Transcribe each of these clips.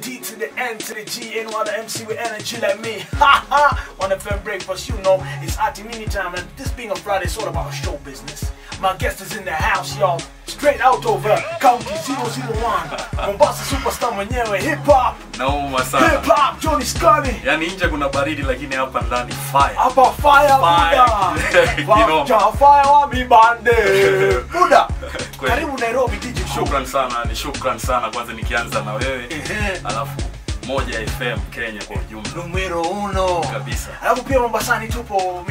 D to the N to the G, and one the MC with energy like me. Ha ha! On the FM breakfast, you know, it's Ati Mini time, and this being a Friday, it's all about show business. My guest is in the house, y'all. Straight out over County 001. Mombasa superstar mwenyewe, hip hop, nauma sana hip hop, Johnny Scotty. yaani nje kuna baridi lakini hapa ndani fire Hapa fire, Fire. Buda. Kinoma. Vacha fire wa mibande. Buda. Kweli. Karibu Nairobi DJ Show. shukran sana ni shukran sana kwanza nikianza na wewe Ehe. alafu moja fm kenya kwa ujumla Numero uno. kabisa Alafu pia Mombasani tupo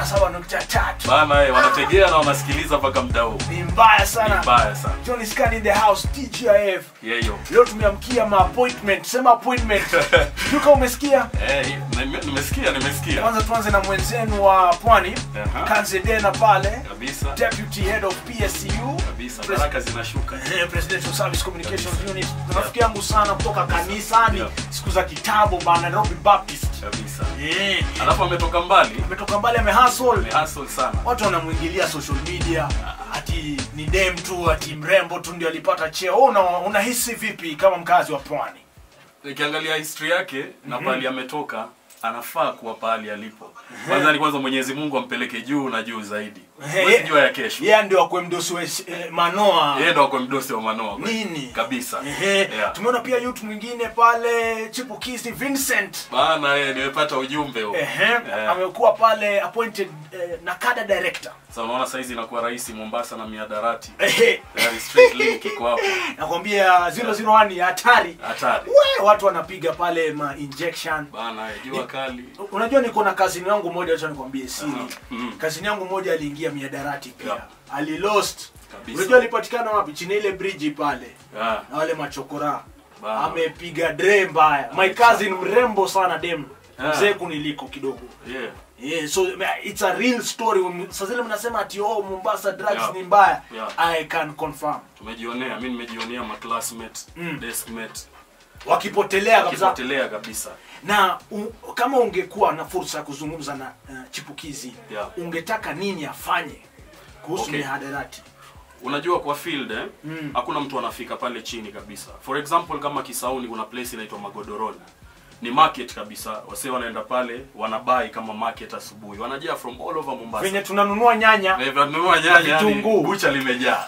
107.3. bana eh, wanategea na wanasikiliza mpaka mda huu Ni mbaya ni sana. mbaya sana Johnny Scan in the house, TGIF. yeyo Leo tumeamkia ma appointment. Sema appointment. Sijui kama umesikia. Eh, nime- nimesikia nimesikia Kwanza tuanze na mwenzenu wa Pwani, Aha. Kanzedena pale, kabisa Deputy Head of PSU. kabisa Pres- baraka zinashuka Eh, Presidential Service Communications Unit. Rafiki yangu sana kutoka kanisani Yeah. siku za kitambo bana Nairobi Baptist. kabisa Eh, alafu ametoka mbali ametoka mbali amehustle. amehasl sana watu wanamwingilia social media ati ni dem tu ati mrembo tu ndio alipata cheo Wewe una, unahisi vipi kama mkazi wa pwani nikiangalia history yake na pahali ametoka anafaa kuwa pahali alipo kwanza ni kwanza mwenyezi mungu ampeleke juu na juu zaidi Eh, Huwezi jua ya kesho yeye ndio akwe mdosi wa eh, manoa yeye ndo akwe mdosi wa manoa kweli. nini kabisa Ehe. Yeah. tumeona pia youth mwingine pale chipukizi vincent bana yeye nimepata ujumbe huo Ehe. Eh. amekuwa pale appointed eh, na kada director sasa unaona saizi inakuwa rahisi mombasa na miadarati Ehe. Tayari straight link iko hapo nakwambia 001 ni hatari hatari we watu wanapiga pale ma injection bana eh, jua kali unajua niko na kazini yangu moja acha nikwambie siri Aha. Mhm. kazini yangu moja aliingia miadarati pia Yeah. alilost Kabisa. unajua alipatikana wapi chini ya ile bridge pale Ah, na wale machokora Bana. amepiga dre mbaya my cousin mrembo sana dem Yeah. mzee kuniliko kidogo yeah. Yeah, so it's a real story sasa zile mnasema ati oh Mombasa drugs Yeah. ni mbaya Yeah. I can confirm tumejionea mi nimejionea maclassmate Mm. deskmate wakipotelea kabisa wakipotelea kabisa na u, kama ungekuwa na fursa ya kuzungumza na uh, chipukizi Yeah. ungetaka nini afanye kuhusu Okay. mihadarati unajua kwa field eh, Mm. hakuna mtu anafika pale chini kabisa for example kama kisauni kuna place inaitwa magodoroni ni market kabisa wasee wanaenda pale wanabai kama market asubuhi wanajaa from all over mombasa venye tunanunua nyanya Na hivyo tununua nyanya yani vitunguu. bucha limejaa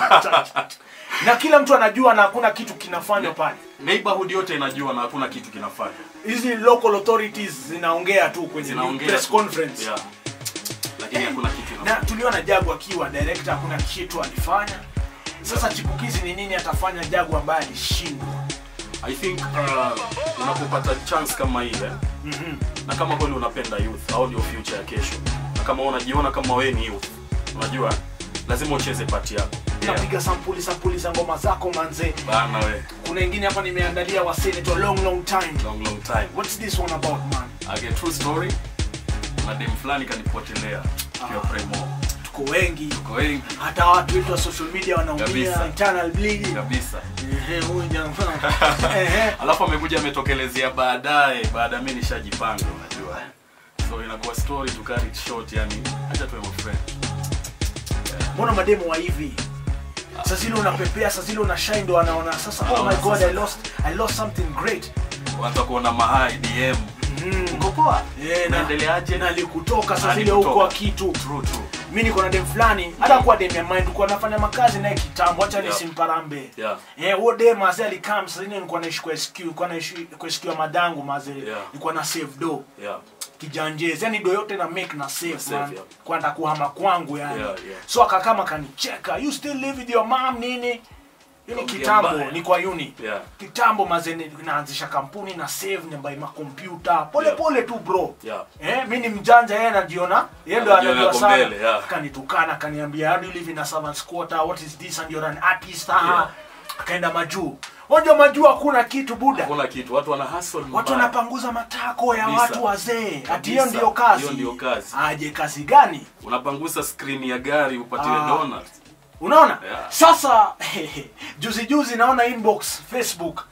na kila mtu anajua na hakuna kitu kinafanywa pale neighborhood yote inajua na hakuna kitu kinafanya hizi local authorities zinaongea tu kwenye zinaongea press tu. conference yeah. lakini hakuna kitu na inafanya tuliona jagu akiwa director hakuna kitu alifanya sasa chipukizi ni nini atafanya jagu ambaye alishindwa i think uh, unapopata chance kama ile Mhm. na kama kweli unapenda youth au ndio future ya kesho na kama unajiona kama wewe ni youth unajua lazima ucheze pati yako yeah. napiga sampuli sampuli za ngoma zako manze bana we kuna ingine hapa nimeandalia wasenator long long time long long time what's this one about man okay, true story na dem fulani kanipotelea kiwa Ah. premo tuko wengi kwa wengi hata watu wetu wa social media wanaumia Kabisa. internal bleeding kabisa Ehe, huyu jamaa Ehe. alafu amekuja ametokelezea baadaye baada mi nishajipanga unajua so inakuwa story to carry it short yani acha tuwe my friend mbona mademo wa hivi sasa zile unapepea sasa zile una shine ndo anaona sasa oh Anaona my god sasa. i lost i lost something great watu kuona mahai dm Mm. uko poa Eh, na- naendeleaje na alikutoka sasa Na zile alikutoka. huko wa kitu true true mi niko na dem fulani hata kuwa dem ya mind kuwa nafanya makazi naye kitambo acha Yeah. nisimparambe yeah Eh, huo dem mazee alikam sasa ile nilikuwa naishi kwa SQ nilikuwa naishi kwa SQ ya madangu mazee Yeah. nilikuwa na save do yeah kijanjezi yani do yote na make na save Na save, man yeah. kwenda kuhama kwangu yani Yeah, yeah. so akakama kanicheka you still live with your mom nini Hii ni Ongea kitambo mbaya. ni kwa uni yeah kitambo mazee naanzisha kampuni na save nambai makompyuta pole Yeah. pole tu bro yeah Eh, mi ni mjanja yeye anajiona yeye ndo Anajiona anajua ako sana mbele, yeah. akanitukana akaniambia how do you live in a servant's quarter what is this and you're an artist ah Yeah. akaenda majuu unajua majuu hakuna kitu buda hakuna kitu watu wana hustle watu mbaya. wanapanguza matako ya Kabisa. watu wazee ati Kabisa. hiyo ndio kazi Hiyo ndio kazi. aje kazi gani unapangusa screen ya gari upatiwe Ah. donut unaona Yeah. sasa juzi juzi naona inbox facebook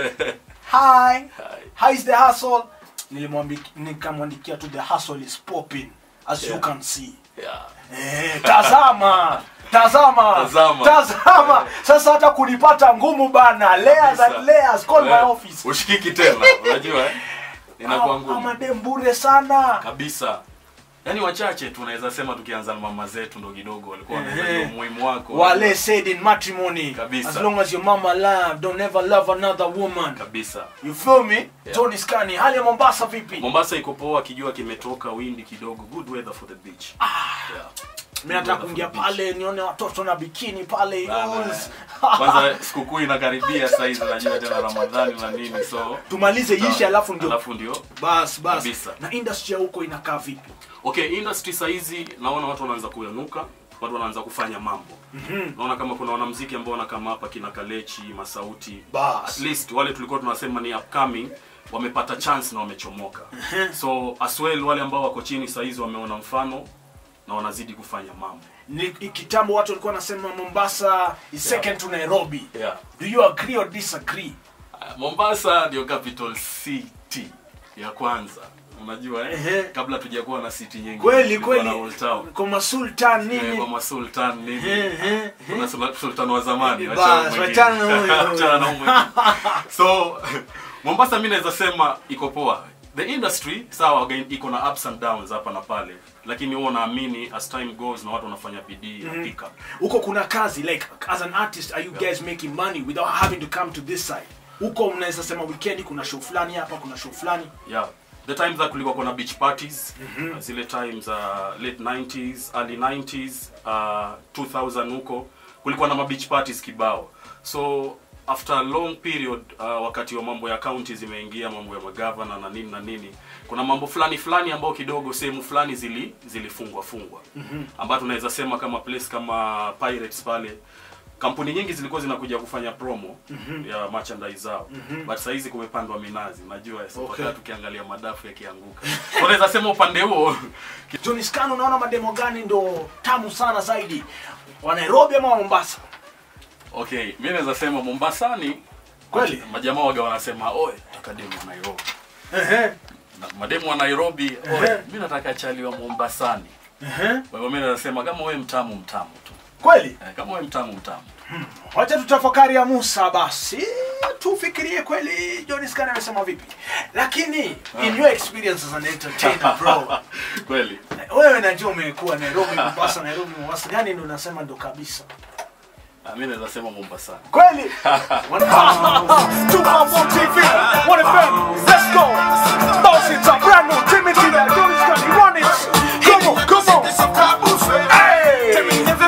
hi how is the hustle nilimwambia nikamwandikia tu the hustle is popping as you Yeah. can see yeah Eh, tazama tazama Tazama. tazama sasa hata kunipata ngumu bana layers Kabisa. and layers call my Eh, office ushikiki tena unajua eh? inakuwa ngumu amadem bure sana kabisa yaani wachache tunaweza sema tukianza na mama zetu ndo kidogo walikuwa Ehe. wanaelewa umuhimu wako wale said in matrimony Kabisa. as long as your mama love don't ever love another woman kabisa you feel me Tony Scani hali ya Mombasa vipi mombasa iko poa kijua kimetoka windi kidogo good weather for the beach yeah. mimi nataka kuingia pale nione watoto na bikini pale Bana. yos. kwanza sikukuu inakaribia saizi najua tena ramadhani na nini so tumalize ishe alafu ndio alafu ndio bas bas Kabisa. na industry ya huko inakaa vipi okay industry saizi naona watu wanaanza kuyanuka watu wanaanza kufanya mambo mm-hmm. naona kama kuna wanamziki ambao wanakama hapa kina kalechi masauti Bas. at least wale tulikuwa tunasema ni upcoming wamepata chance na wamechomoka so as well wale ambao wako chini saizi wameona mfano na wanazidi kufanya mambo ni kitambo watu walikuwa wanasema Mombasa is second to Nairobi yeah. do you agree or disagree Uh, mombasa ndio capital city ya kwanza unajua Ehe. eh? kabla tujakuwa na city nyingi kweli tulikuwa na kweli Old Town. kwa masultan Eh, nini kwa masultan nini Ehe, kuna sul- sultan wa zamani Bas, wachana mwingine. wachana na huyo. Wachana na huyo mwingine. so mombasa mi naweza sema iko poa the industry sawa again iko na ups and downs hapa na pale lakini huwa naamini as time goes na watu wanafanya bidii na pick up huko kuna kazi like as an artist are you guys making money without having to come to this side huko mnaweza sema weekend kuna show fulani hapa kuna show fulani yeah the times that kulikuwa kuna beach parties mm-hmm. zile times uh, late 90s early 90s uh, 2000 huko kulikuwa na mabeach parties kibao so after a long period uh, wakati wa mambo ya county zimeingia mambo ya magavana na nini na nini kuna mambo fulani fulani ambao kidogo sehemu fulani zili zilifungwa fungwa mm-hmm. ambayo tunaweza sema kama place kama pirates pale kampuni nyingi zilikuwa zinakuja kufanya promo mm-hmm. ya merchandise zao mm-hmm. but saizi kumepandwa minazi najua so Okay. okay. tukiangalia madafu yakianguka So unaweza sema upande huo Johnny Scan unaona mademo gani ndo tamu sana zaidi wa Nairobi ama wa Mombasa okay mi naweza sema mombasani Kweli? majamaa waga wanasema oe nataka demu wa nairobi ehe Na mademu wa nairobi Ehe. oe mi nataka chali wa mombasani ehe kwa hivyo mi naweza sema kama we mtamu mtamu tu kweli eh, kama we mtamu mtamu wacha tutafakari ya Musa basi tufikirie kweli Johnny Scan amesema vipi lakini in your experience as an entertainer bro kweli wewe najua umekuwa Nairobi Mombasa Nairobi Mombasa gani ndo unasema ndo kabisa Ah, mi naweza sema mombasani kweli Tupapo TV One FM let's go Boss it's a brand new Timothy there Johnny Scan run it come on come on hey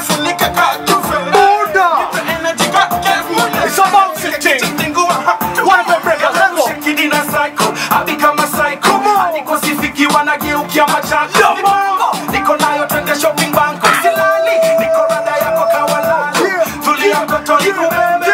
Buddha it's about sitting One FM breakers let's go Come on. nikosifikiwa nageukia machako Come on. niko nayo twende shopping banko silali niko rada yako kawalali Yeah. tulia mtoto nikubembe